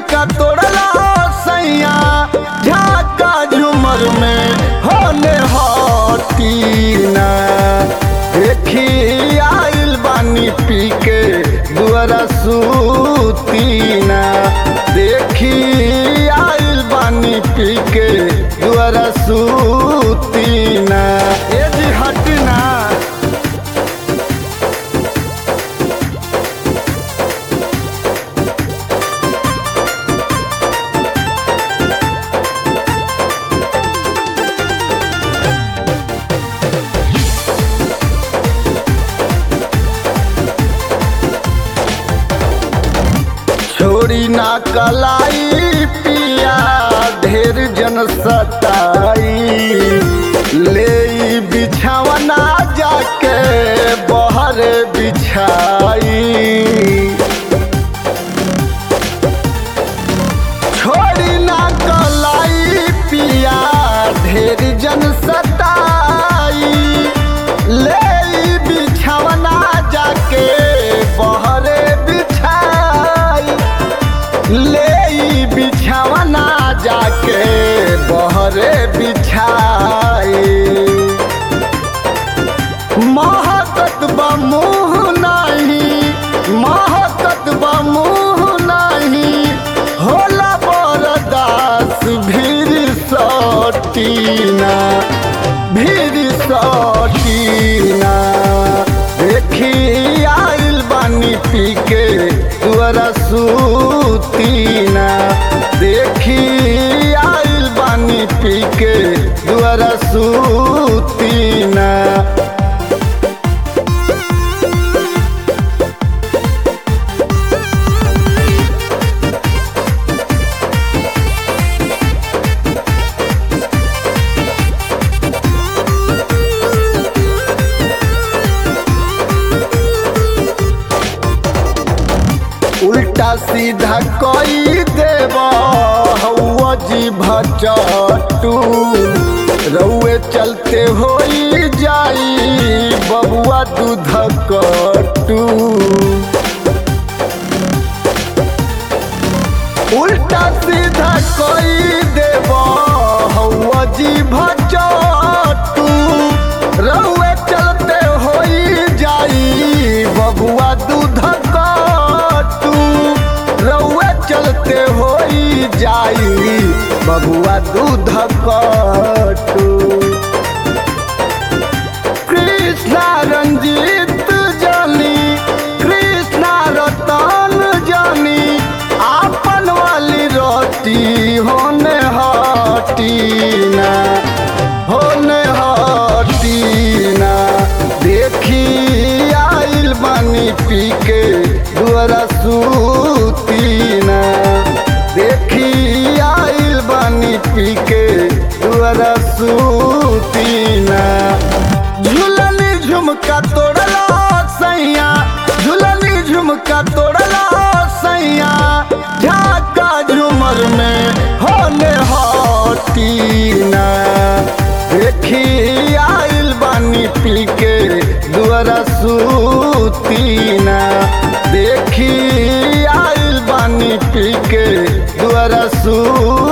झुमका तोड़ला सैया झाका झुमर में होने हटीना देखी आइल बानी पी के दुआरा सूतीना देखी आइल बानी पी के दुआरा सूतीना ए जी हटना छोड़ी ना कलाई पिया ढेर जन सताई ले ई बिछावना जाके बहर बिछाई छोड़ी ना कलाई पिया ढेर जन सताई ले ई बिछावना जाके बहरे बिछाई ले ई बिछावना जाके बहरे बिछाई महकत बमुह नहीं महकत बमुह नहीं होला बरदास भीर सटीना भीर सटीना देखी आइल बानी पी के दुआरा सूतीना देखी आइल बानी पी के दुआरा सूतीना उल्टा सीधा कई देव हौआ जी भचटू रउए चलते होई जाई बबुआ दूध कटू उल्टा सीधा कई देव हौआ जी भचटू रउए चलते होई जाई बबुआ दूध कटू रउए चलते होई जाई बबुआ दूध कटू कृष्णा रंजीत जानी कृष्णा रतन जानी आपन वाली रोटी होने हटीना होने हटीना देखी आइल बानी पी के दुआरा सूतीना देखी आइल बानी पी के दुआरा सूतीना झुलनी झुमका तोड़ला सैया झुलनी झुमका तोड़ला सैया झाका झुमर में होने हटीना देखी आइल बानी पी के दुआरा सूतीना देखी आइल बानी पी के दुआरा सू